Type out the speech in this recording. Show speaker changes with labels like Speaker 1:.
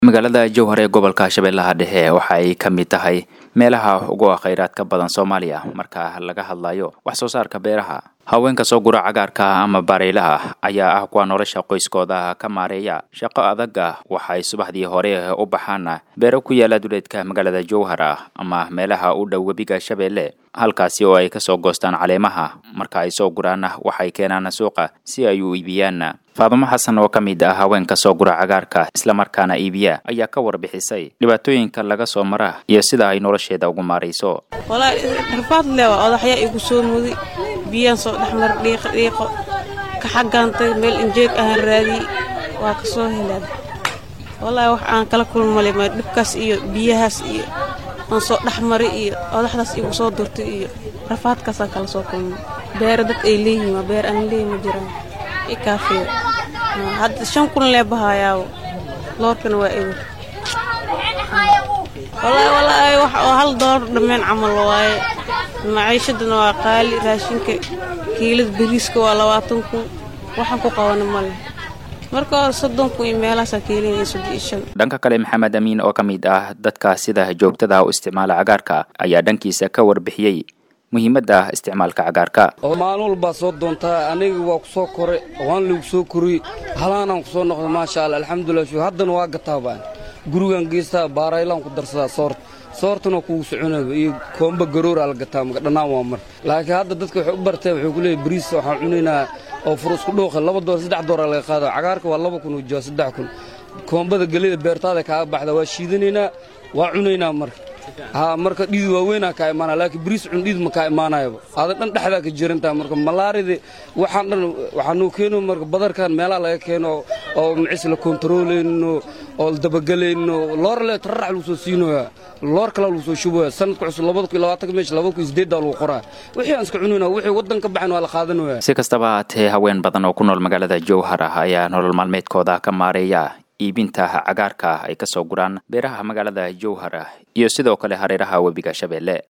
Speaker 1: magaalada jowhar ee gobolka shabeellaha dhexe waxa ay ka mid tahay meelaha ugu khayraadka badan soomaaliya marka laga hadlayo wax soo saarka beeraha haweenka soo gura cagaarka ama bareylaha ayaa ah kuwa nolosha qoyskooda ka maareeya shaqo adaga waxay subaxdii hore u baxaan beero ku yaala duleedka magaalada jowhar ama meelaha u dhow webiga shabeelle halkaasi oo ay kasoo goostaan caleemaha marka ay soo guraan waxay keenaan suuqa si ay u iibiyaan faadimo xasan oo ka mid ah haweenka soo gura cagaarka islamarkaana iibiya ayaa ka warbixisay dhibaatooyinka laga soo mara iyo sida ay nolosheeda ugu maarayso
Speaker 2: walaahi rafaad leewa odaxyaa igu soo muday biyaan soo dhexmar dhiiqo dhiiqo ka xaggaantay meel injeeg ahaan raadiyey waa ka soo helaad walaahi wax aan kala kulmale ma dhibkaas iyo biyahaas iyo aan soo dhexmari iyo odaxdaas igu soo durtay iyo rafaadkaasaan kala soo kulmay beera dad ay leeyihiin waa beer aan leeyi ma jiraan ikaafiyo hadda shan kun lee bahayaawo loorkana waa ewer walaahi walaahi wax oo hal doolar dhammeen camal waaye maciishadana waa qaali raashinka kiilada bariiska waa labaatan kun waxaan ku qabana male marka hore soddon kun iyo meelahaasaa keelinaya soddon iyo shan
Speaker 1: dhanka kale maxamed amiin oo ka mid ah dadka sida joogtada u isticmaala cagaarka ayaa dhankiisa ka warbixiyey muhiimadda isticmaalka cagaarka
Speaker 3: oo maalin walbaa soo doontaa aniga waa ku soo koray waan lagu soo koriyey halaanaan ku soo noqda maasha alla alxamdulilah shu haddana waa gataa baan gurigaan geystaa baaraylaan ku darsadaa soorta soortana kugu soconaba iyo koomba garooraa la gataa maga dhannaan waa mar laakiin hadda dadka waxay u barteen wuxuu ku leeyay bariis waxaan cunaynaa oo fur isku dhuuqa laba door saddex dooraa laga qaada cagaarka waa laba kun ujoa saddex kun koombada gelida beertaada kaaga baxda waa shiidanaynaa waa cunaynaa marka haa marka dhiid waaweynaa kaa imaanaya laakiin bariis cun dhiid ma kaa imaanayaba aada dhan dhexdaa ka jirantaha marka malaaridi waxaan dhan waxaanuu keeno marka badarkan meelaha laga keeno oo macis la kontarooleyno oo la dabagelayno loor le tararax lagu soo siinoyaa loor kale lagu soo shubaya sanadka cusub labada kun labaatanka meesha labada kun sideeddaa lagu qoraa wixii aan iska cunayna wixii waddan ka baxayn waa la qaadanaya
Speaker 1: si kastaba haatee haween badan oo ku nool magaalada jowhar ah ayaa nolol maalmeedkooda ka maareeya iibinta cagaarka ay ka soo guraan beeraha magaalada jowhar iyo sidoo kale hareeraha webiga shabeelle